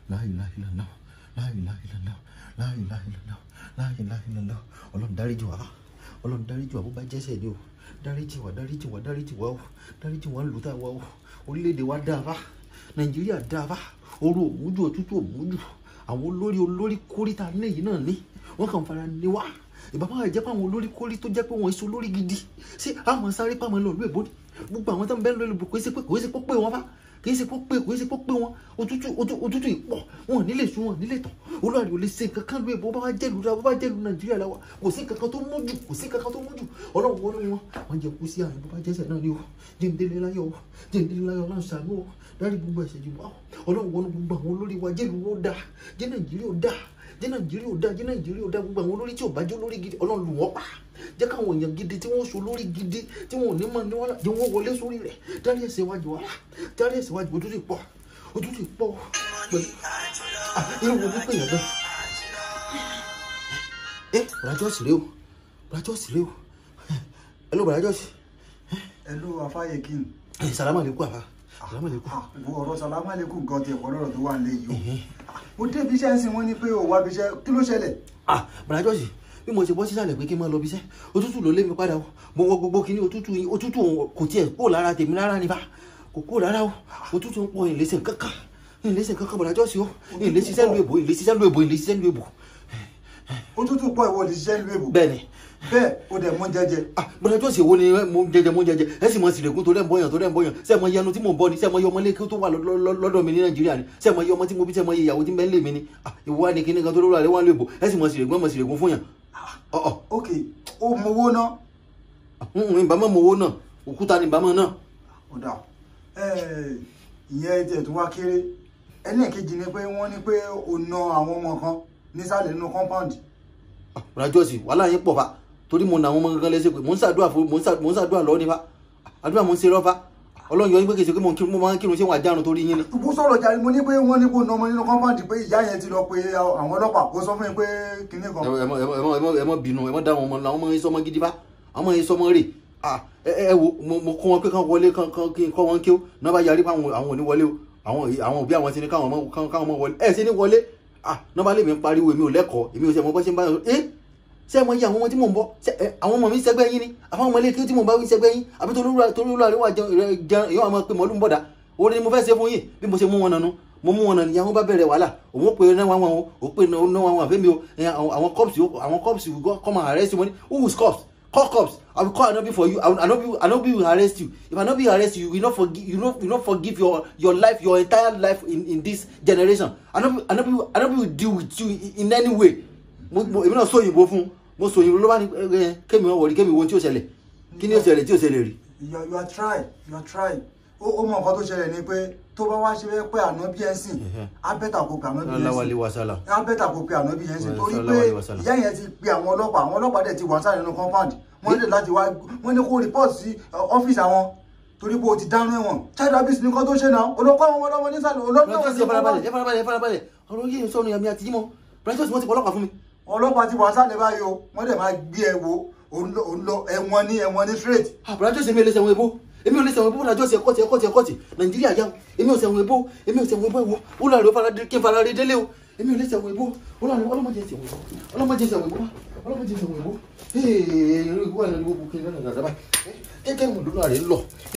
la ilaha illallah la ilaha illallah la ilaha illallah la ilaha illallah ọlọ́run dáríjì wá ọlọ́run dáríjì wá bó bá jẹ́sẹ̀ ni o dáríjì wá dáríjì wá dáríjì wá o dáríjì wá lùtà wá o orílẹ̀-èdè wa dáa bá nàìjíríà dáa bá ooru òmùjù òtútù òmùjù àwọn olórí olórí kórìtà lẹ́yìn náà ní wọ́n kàn fara ní wá ìbá máa jẹ́ pé àwọn olórí kórí tó jẹ́ pé wọ́n èso lórí gidi ṣé àwọn sáré pàmò lọ lóògbé bóni gbogbo àwọn tó ń bẹ́ lórí ibùdó kò í ṣe pé kò í ṣe pé wọn bá kì í ṣe pé kò í ṣe pé wọn òtútù òtútù ìpọ̀ wọn nílé sùn wọn nílé tán olórí ò lè ṣe nǹkan kan lóye bó bá jẹ́lu bó bá jẹ́lu nàìjíríà làwà kò sí nǹkan kan tó mú jù kò sí nǹkan kan tó mú jù ọlọ́run wọnú wọn wọn jẹ kú sí àyè bó bá jẹ́sẹ̀ náà ni o jẹ́ndélé láyọ̀ o jẹ́ndélé láyọ̀ ọlọ́run ṣàánú o dárí gbogbo ẹ̀ṣẹ̀ jù wá ọlọ́run wọnú gbogbo àwọn olórí wa jẹ́lu ó dáa jẹ́ nàìjíríà ó dáa jẹ́ nàìjíríà ò dáa jẹ́ nàìjíríà ò dáa gbogbo àwọn olórí tí ò bá jẹ́ olórí gidi ọlọ́run lù wọ́n pa jẹ́ káwọn èèyàn gidi tí wọ́n so lórí gidi tí wọ́n ò ní mọ̀ ní wọ́n jẹ́ wọ́n wọlé sórí rẹ̀ dárí ẹ̀ṣẹ̀ wájú wa dárí ẹ̀ṣẹ̀ wájú ojú ti pọ̀ ojú ti pọ̀ pẹ̀lú irú wo ló pè yàn bẹ́ẹ̀ ẹ bàrájọ́ sì rè o bàrájọ́ sì rè o ẹ ló bàrájọ́ sí ẹlú afáyé kí n. ẹ sàlámà lè kú àbá sàlámà lè kú. wo ọ̀rọ̀ sàlámà lẹ́kùn gan tiẹ̀ pọ̀ lọ́rọ̀ tó wà nílé yìí o. mo débi iṣẹ́ ń sìn wọ́n ní pé o wá bí iṣẹ́ kí ló ṣẹlẹ̀. ah bàrájọ́ sì bí mo ṣe bọ́ sísàlẹ̀ pé kí n máa lọ bí iṣẹ́ òtútù ló lé mi padà o mo wọ gbogbo kínní òtútù yìí òtútù kò tiẹ̀ kó lára tèmi rárá ni bá kò kó rárá o òtútù ń pọ̀ ìlẹ́sẹ̀ kankan ìlẹ́sẹ̀ kankan bàrájọ́ sí o ìlẹ́sẹ̀ lu èbò ìlẹ́sẹ̀ lu èbò ìlẹ́sẹ̀ lu èbò. òtútù pọ̀ ìwọ lè ṣiṣẹ́ ìlú èbò. bẹ́ẹ̀ni bẹ́ẹ̀ o dẹ̀ mọ́ jẹjẹ. ah bàrájọ́ sì wo ni mo jẹjẹ mo jẹjẹ ẹ sì mọ sílẹ̀kùn tó rẹ̀ ń bọ̀yàn tó rẹ̀ ń bọ̀yàn sẹ́ mọ yanu tí mò ń bọ̀ ni sẹ́ mọ iye ọmọ lẹ́kẹ́ tó wà lọ́dọ̀ mi ní nàìjíríà ni sẹ́ mọ iye ọmọ tí mo bí sẹ́ mọ iye ìyàwó tí ń bẹ ń lé mi ni ah ìwọ wa ni kíní kan tó lórí àlẹ́ wà lóòbò ẹ sì mọ sílẹ̀kùn ẹ mọ sílẹ̀kùn fún yàn ọ̀ọ̀ ok o mọ owó náà. ìbámu mọ owó náà òkúta ni ìbámu náà. ọ̀dà ìyẹn tiẹ̀ tó wá kéré ẹlẹ́ẹ̀kejì ni pé wọ́n ní pé o na àwọn ọmọ kan nísàlẹ̀ nínú compound. rajọ́sì wàhálà yín pọ̀ fa torí mo nà àwọn ọmọ kankan lẹ́sẹ̀ pé mò ń ṣàdúrà fún mò ń ṣàdúrà lọ́wọ́ nípa àdúrà mò ń ṣe rọ́fà ọlọ́run yọ yín pé kèsì pé mo máa ń kírun ṣé wọn àjárun torí yín ni. bó sọ̀rọ̀ jàre mo ní pé wọ́n ní kó na ọmọ nínú compound pé ìyá yẹn ti lọ pé àwọn ọlọ́pàá kó sọ fún mi pé kinní kan. ẹ mọ ẹ mọ ẹ mọ bínú ẹ mọ dá àwọn ọmọ àwọn ọmọ yín sọmọ gidi bá àwọn ọmọ yín sọmọ rè ẹ wo mo kọ́ wọn pé kán wọlé kán kí n kọ́ wọn kí ó náà bá yarí pé àwọn ò ní wọlé o àwọn òbí àwọn ti ní káwọn ọmọ wọlé ẹ ṣe ní wọlé náà bá lè mi pariwo èmi ò lẹ́kọ̀ọ́ èmi ò ṣe mọ bọ́ ṣe ń bá yàn ṣé mo yí àwọn ọmọ tí mò ń bọ́ àwọn ọmọ mi sẹ́gbẹ́ yín ni àwọn ọmọ ilé kí tí mò ń bá wí sẹ́gbẹ́ yín àbí torí olúwa rẹ̀ wà jẹun èèyàn àwọn pé mọ́lú ń bọ̀dà orí ni mo fẹ́ ṣe fún yín bí mo ṣe mú wọn nànú mo mú wọn nànú ìyá wọn bá bẹ̀rẹ̀ wàhálà òun pé náà wọn wọn ò pé náà wọn àfẹ́mi o àwọn cops àwọn cops will go come and arrest you who is cops call cops i will call anobi for you anobi anobi will arrest you if anobi arrest you you will not forgive you no you no forgive your your life your entire life in in this generation anobi anobi anobi will deal with you in any way mo èmi náà sọ òyìnbó fún mo sọ òyìnbó ló bá ní ẹ kémi wọn wọlé kémi wo tí ó ṣẹlẹ̀ kí ni ó ṣẹlẹ̀ tí ó ṣẹlẹ̀ rí. you are- you are trying you are trying ó ó mọ nǹkan tó ṣẹlẹ̀ ni pé tó bá wá ṣe pé ànábì ẹ̀ sìn á bẹ́tà kó pe ànábì ẹ̀ aláwálé sìn wasala. á bẹ́tà kó pe ànábì ẹ̀ sìn torí Sallallahu pé alaihi wasallam. ìyá yẹn ti pe àwọn ọlọ́pàá àwọn ọlọ́pàá dẹ̀ ti wà sáré nínú compound wọ́n lè láti wá wọ́n ní kó report sí ọ́fíìsì àwọn torí pé o ti dáná ẹ̀wọ̀n child abuse ní nǹkan tó ṣe náà olókọ́ àwọn ọmọlọ́mọ nísàlẹ̀ olókọ́ Precious ẹ farabalẹ̀ ẹ farabalẹ̀ ẹ farabalẹ̀ ọ̀rọ̀ yìí sọ̀rọ̀ yàmi àti jímọ̀ Precious wọ́n ti pọ̀lọ́pàá fún mi. ọlọ́pàá ti wà sálẹ̀ báyìí o wọ́n dẹ̀ máa gbé ẹ wo òun lọ- òun lọ ẹ̀wọ̀n ní ẹ̀wọ̀n ní straight Ah, Precious èmi ò lè sẹ̀wọ̀n ebó èmi ò lè sẹ̀wọ̀n ebó Precious ẹ̀kọ́ ti ẹ̀kọ́ ti ẹ̀kọ́ ti Nàìjíríà yá o èmi ò sẹ̀wọ̀n ebó èmi ò sẹ̀wọ̀n ebó ẹ̀wọ̀ ó lọ rẹ̀ fara kí n fara rẹ̀ délé o èmi ò lè sẹ̀wọ̀n ebó ọlọ́mọdé sẹ̀wọ̀n ebó ọlọ́mọdé sẹ̀wọ̀n ebó ọlọ́mọdé sẹ̀wọ̀n ebó ee ìwọ ẹ̀rọ ìwọ bukẹ́ lọ́nà gàdá báyìí kẹ́kẹ́ ìwọ̀n lónà rẹ̀ ń lọ